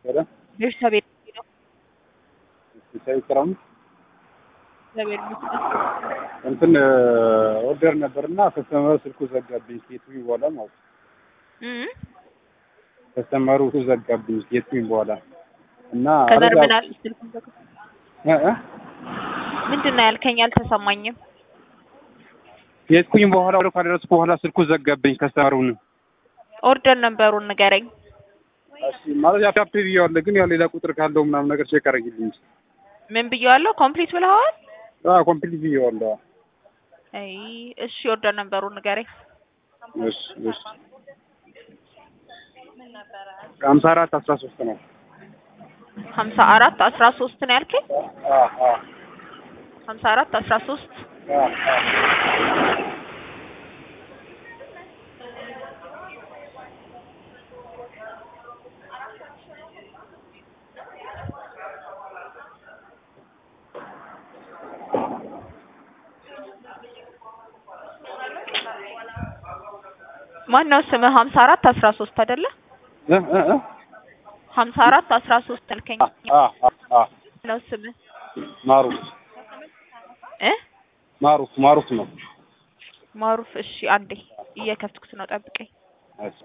ሄሎ ቤተሰብ ነው ቤተሰብ ክረም እግዚአብሔር ይመስገን። እንትን ኦርደር ነበርና ከስተመሩ ስልኩ ዘጋብኝ። ሴቱኝ በኋላ ማለት ነው። እም ከስተመሩ ዘጋብኝ ሴቱኝ በኋላ እና ከዛ አረጋ- ምን አለ ስልኩን ዘጋ። እ እ ምንድን ነው ያልከኝ? አልተሰማኝም። ሴቱኝ በኋላ ወደ ካደረስኩ በኋላ ስልኩ ዘጋብኝ ከስተመሩን። ኦርደር ነበሩን ንገረኝ። እሺ ማለት ያው ፒክ ብዬዋለሁ፣ ግን ያው ሌላ ቁጥር ካለው ምናምን ነገር ቼክ አድርጊልኝ። ምን ብየዋለሁ? ኮምፕሊት ብለዋል። አዎ ኮምፕሊት ብዬዋለሁ። አይ እሺ፣ ኦርደር ነበሩን ንገረኝ። እሺ እሺ ሀምሳ አራት አስራ ሶስት ነው። ሀምሳ አራት አስራ ሶስት ነው ያልከኝ? አዎ አዎ ሀምሳ አራት አስራ ሶስት አዎ አዎ ማን ነው ስምህ? ሀምሳ አራት አስራ ሶስት አይደለ? እ እ እ ሀምሳ አራት አስራ ሶስት አልከኝ አዎ አዎ አዎ ነው ስምህ ማሩፍ እ ማሩፍ ማሩፍ ነው። ማሩፍ። እሺ አንዴ እየከፍትኩት ነው፣ ጠብቀኝ። እሺ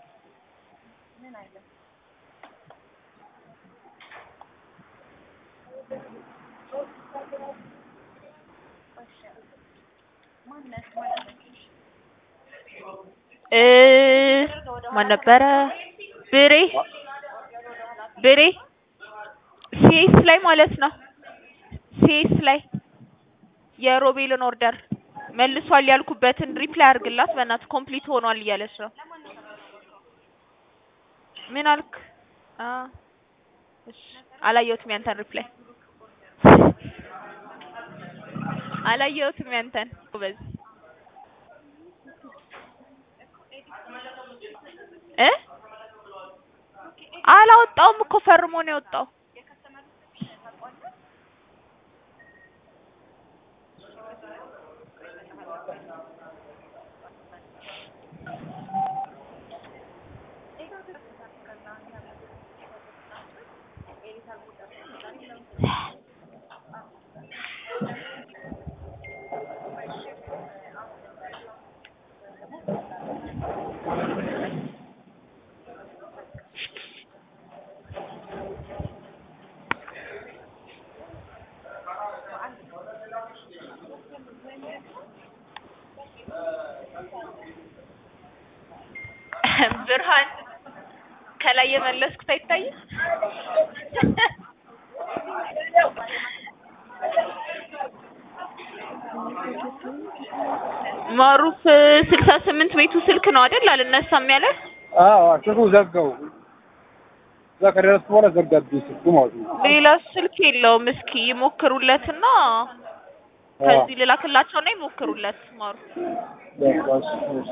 እ ማን ነበረ? ብሬ ብሬ ሲኤስ ላይ ማለት ነው። ሲኤስ ላይ የሮቤልን ኦርደር መልሷል ያልኩበትን ሪፕላይ አድርግላት በእናትህ ኮምፕሊት ሆኗል እያለች ነው። ምን አልክ? አ እሺ አላየሁትም ያንተን ሪፕላይ አላየሁትም ያንተን ጎበዝ እ አላወጣውም እኮ ፈርሞ ነው የወጣው። ብርሃን ከላይ የመለስኩት አይታይም? ማሩፍ ስልሳ ስምንት ቤቱ ስልክ ነው አይደል? አልነሳም ያለ አዎ ስልኩ ዘጋው። እዛ ከደረስኩ በኋላ ዘጋብኝ ስልኩ ማለት ነው። ሌላ ስልክ የለውም። እስኪ ይሞክሩለትና ከዚህ ልላክላቸውና ይሞክሩለት ማሩፍ በቃ እሺ እሺ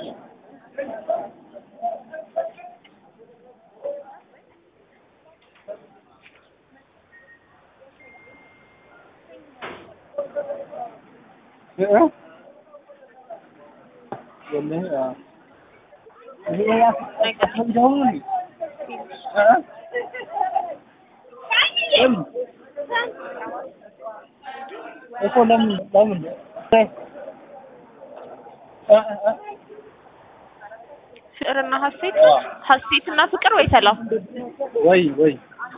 እ እ ወላሂ አዎ ይሄ ያስፈልገው ነው እ እ እኮ ለምን ለምን እ እ እ ፍቅርና ሀሴት ሀሴትና ፍቅር ወይ ሰላም ወይ ወይ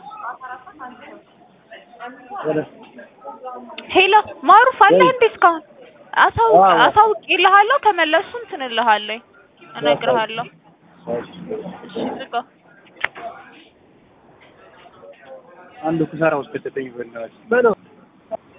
ወደ ሄሎ ማሩፍ አለ እንዴ እስካሁን አሳውቅ አዎ። አሳውቅልሃለሁ ከመለሱ እንትን እልሃለሁ እነግርሃለሁ እሺ ዝጋ አንዱ ክሳራ ውስጥ ከተተኝ በእናትህ በለው